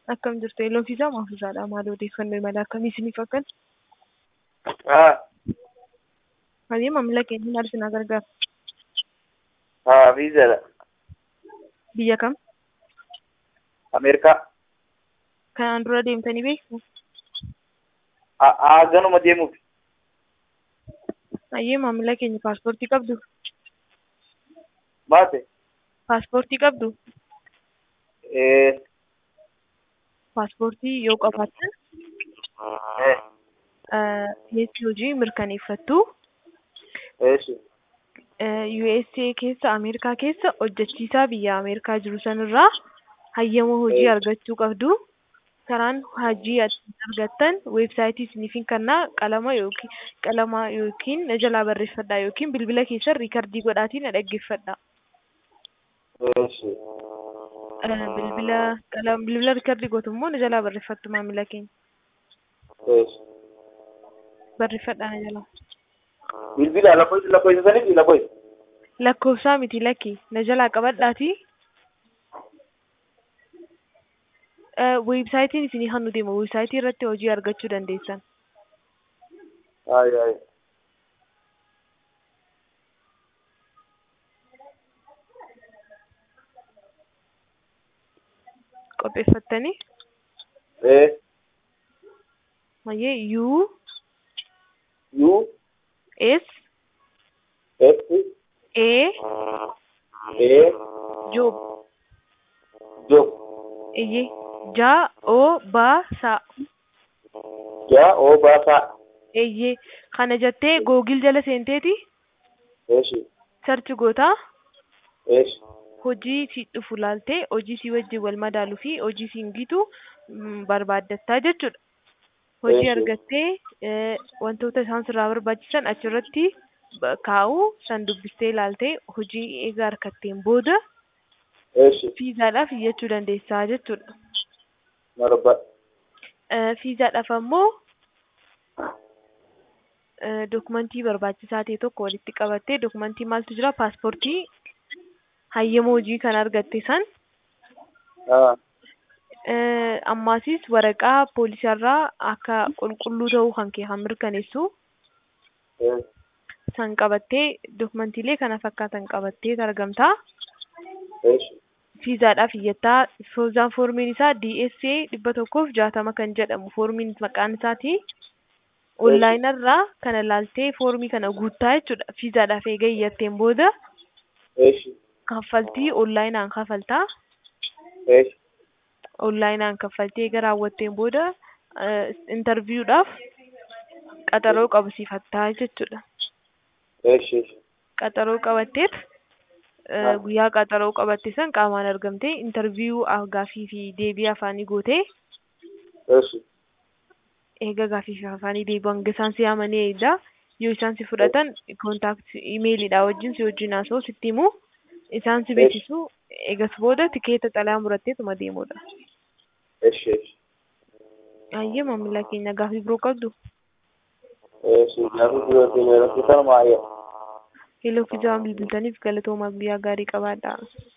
Akkam jirtu yeeloo fiisaa maafuusaadha. Maal odeeffannoo imala akkamii isiniif akkan? haa Hajii maamila keenya maal isin gargaara? haa viizaadha Biyya kam? ameerikaa Kanaan dura deemtanii beektu? haa haa ganuma deemuuf Hayyee maamila keenya paaspoortii qabdu? baate Paaspoortii qabdu? ee Paaspoortii yoo qabaattan ee keessi hojii mirkaneeffattu. eeshi USA keessa Ameerikaa keessa hojjechiisaa biyya Ameerikaa jiru sanirraa hayyama hojii argachuu qabdu. Karaan hojii argattan weebsaayitii isiniif hin kennaa qalama yookiin qalama yookiin na jalaa barreeffadhaa yookiin bilbila keessan riikardii godhaatii na dhaggeeffadhaa. eeshi Bilbila qalama bilbila riikardii gootu immoo na jalaa barreeffattu maamila keenya. eeshi Barreeffadhaa na jalaa. bilbila lakkoofsa lakkoofsisaniif lakkoofsa Lakkoofsaa miti lakki na jalaa qabadhaatii. Weebsaayitiin isinii hannu deema. Weebsaayitii irratti hojii argachuu dandeessan. hayi hayi Qopheeffattanii ee mayyee U u S s A ee Job job iyyee ja o ba sa jaa oo baasaa iyyee kana jettee googil jala seenteeti eeshi sarchi gootaa eeshi hojii si dhufu laaltee hojii si wajjin wal madaaluu fi hojii si hingitu barbaaddattaa jechuudha. Hojii Eeshi. argattee eh, wantoota isaan sirraa barbaachisan achirratti ba- kaa'u san dubbistee ilaaltee hojii egaa harkatteen booda eeshi fiizaadhaaf iyyachuu dandeessaa jechuudha. marba Eh, Fiizaadhaaf ammoo eh, dokumentii barbaachisaa ta'e tokko walitti qabattee dokumentii maaltu jira paaspoortii hayyama hojii kan argatte san haa eh, ammaasis waraqaa poolisaarraa akka qulqulluu ta'uu kan kee kan mirkaneessu ee san qabattee dokumentiilee kana fakkaatan qabattee argamtaa. eeshi Fiizaadhaaf iyyattaa foozaan foormiin isaa DSA dhibba tokkoof jaatama kan jedhamu foormiin maqaan isaati. Onlaayinarraa kana laaltee foormii kana guuttaa jechuudha. Fiizaadhaaf eega iyyatteen booda eeshi kaffaltii onlaayinaan kaffaltaa. eeshi Onlaayinaan kaffaltii eega raawwatteen booda intarviiyuudhaaf qaxaroo qabsiifattaa jechuudha. eeshi eeshi Qaxaroo qabatteet eh, guyyaa qaxaroo qabatte san qaamaan argamtee intarviiyuu gaafii fi deebii afaanii gootee eeshi eega gaafii fi afaanii deebii hanga isaan si yaamanii eegda. Yoo isaan si fudhatan kontaakti imeelidha wajjin si wajjin haasa'u sitti himu. Isaan si beeksisu eegas booda tikeeta xalayaa muratteetuma deemudha. eeshi eeshi Hayyee maamila keenya gaafii biroo qabdu. eeshi gaafi birootiin yeroo fitan maayee Heloo fi jawaan bilbiltaniif galatoomaa guyyaa gaarii qabaadhaa.